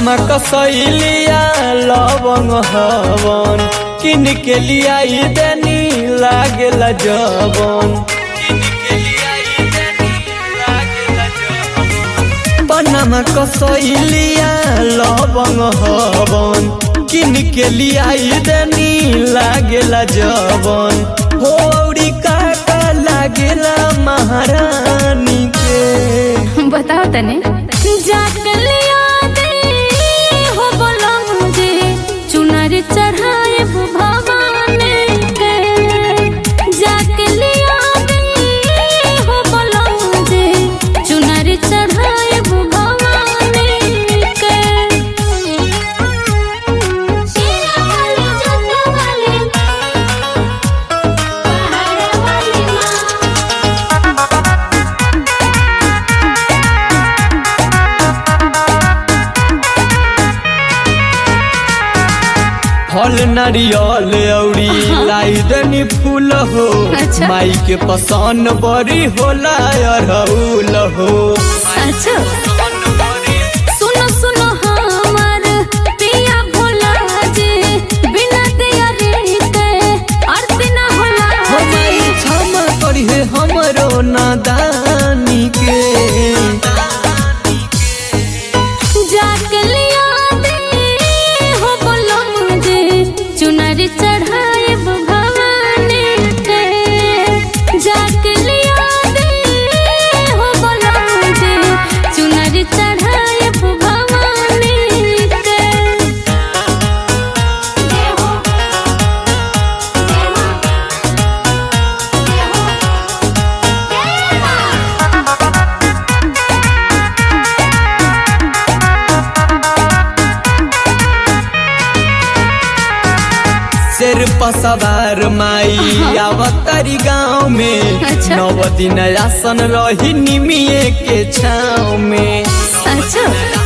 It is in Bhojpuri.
पनमा कसैलिया लवंग हवन किन के लिया देनी लागेला जवन पनमा कसैलिया लवंग हवन किन के लिया देनी लागेला जवन होरी काका लागेला महारानी के बताओ तने जाकर लिया दे हो बोलो मुझे चुनर चढ़ाए भगवान के जाकर लिया दे हो बोलो मुझे चुनर चढ़ाए भगवान के शेरा वाली जटा वाली पहाड़ वाली माँ फल नारियल औरी लाई दनी फूल हो अच्छा। माई के पसंद बड़ी होला अरहुल हो अच्छा सुनो सुनो हमार पिया भोला जी बिना दिया रे के आरती ना होला हमारी क्षमा करिए हमरो नादानी के जाके लिया दे हो बोलो मुझे चुनर चढ़ाए भगवान के जाके लिया दे हो बोलो मुझे चुनर चढ़ाए भगवान के जय हो जय मां जय हो जय मां शेर पसवार माई आवतारी गाँव में अच्छा। नव दिन आसन रही निमिये के छाँव में अच्छा